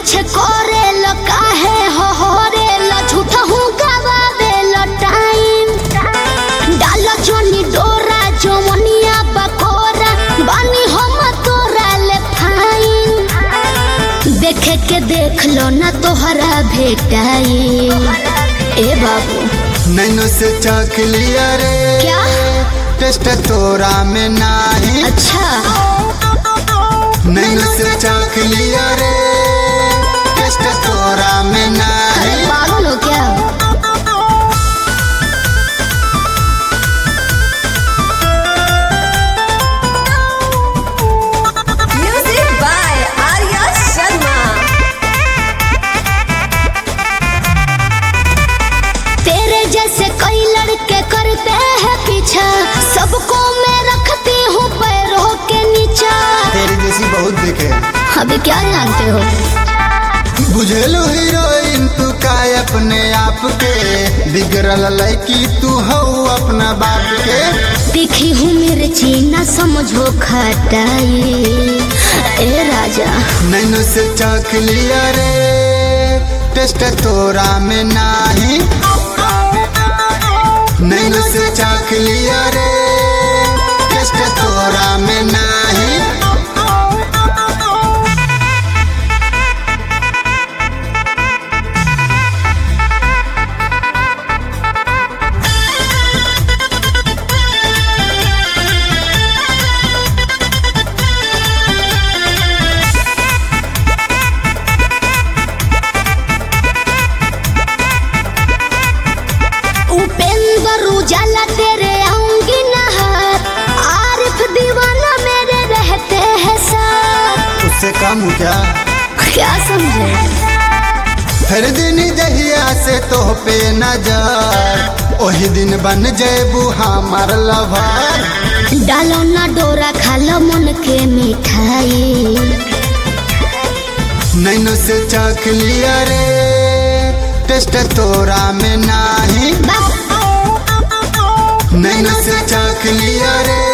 पीछे करे ल काहे हो हो रे ल झूठा हूँ गवावे ल टाइम डालो जोनी डोरा जवनिया बकोरा बानी हम तोरा ले फाइन देखे के देख लो ना तोहरा भेटाई ए बाबू नैनो से चख लिया रे क्या टेस्ट तोरा में नाही अच्छा नैनो से चख लिया रे टेस्ट तोरा में अरे नाही पागल हो क्या Music by Arya Sharma. तेरे जैसे कई लड़के करते हैं पीछा सबको मैं रखती हूँ पैरों के नीचा तेरी जैसी बहुत देखे अभी क्या जानते हो बुझेलू हीरोइन तू का अपने आप के बिगड़ल लड़की तू हो अपना बाप के दिखी हूँ मिर्ची न समझो खटाई ए राजा नैनो से चख लिया रे टेस्ट तोरा में नाही नैनो से चख लिया रे टेस्ट तोरा में नाही उपेंद्र उजाला तेरे आऊंगी नहार आरिफ दीवाना मेरे रहते हैं साथ उससे कम हो क्या क्या समझे हर दिन जहिया से तो पे नजर ओही दिन बन जेबू हमार लवर डालो ना डोरा खालो मन के मिठाई नैनो से चख लिया रे टेस्ट तोरा में नाही बस नैनो से चख लिया रे